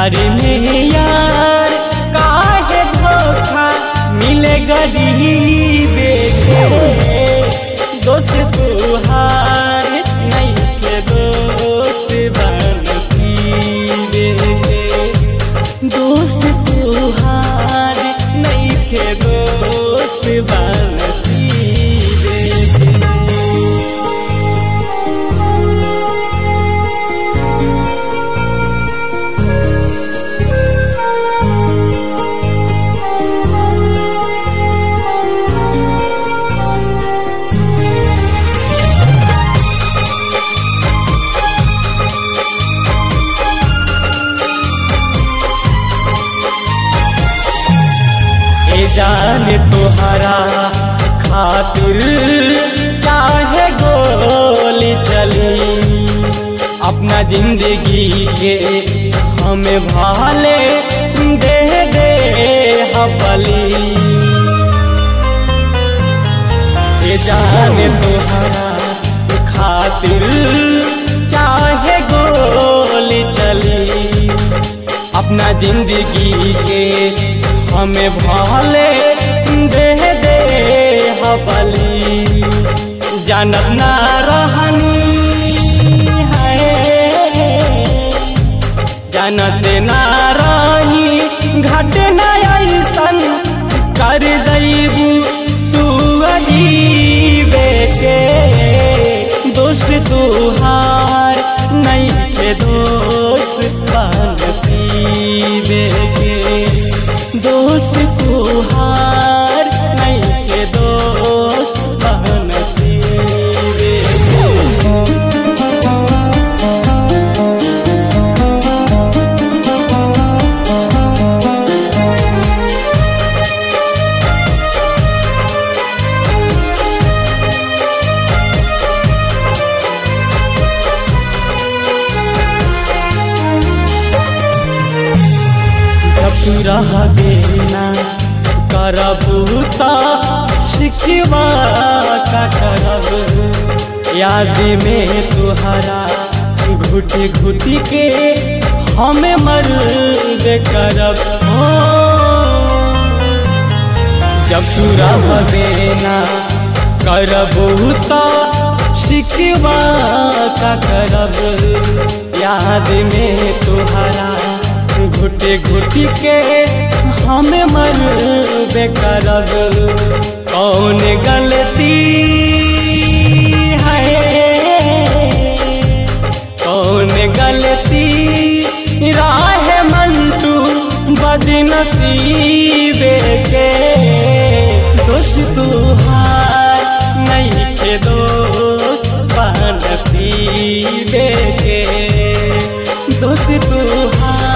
प्यार में यार काहे धोखा मिले गरीब के दोस्त तुहार नहीं के दोस्त बनसीबे दोस्त तुहार नहीं के दोस्त बनसीबे ए जाने तोहरा खातिर चाहे गोली चली अपना जिंदगी के हमें भाले दे दे हबली ए जाने तोहरा खातिर चाहे गोली चली अपना जिंदगी के हमें भाले दे दे हबली जानत ना रहनी है जानत ना रही घट ना ऐसन कर जईबू तू अजीबे के दोस्त तुहार नहीं के दोस्त बनसीबे के दोस्त तुहार नहीं के दोस्त बनसीबे के जब तू रहबे ना करबू त शिकवा का करब याद में तुहरा घुट घुट के हमें मर करब हो जब तू रहबे ना करबू त शिकवा का करब याद में तुहरा घुटे घुटी के हमें मर बेकरब कौन गलती है कौन गलती राह मंटू बदनसीबे के दोस्त तुहार नहीं के दोस्त बनसीबे के दोस्त तुहार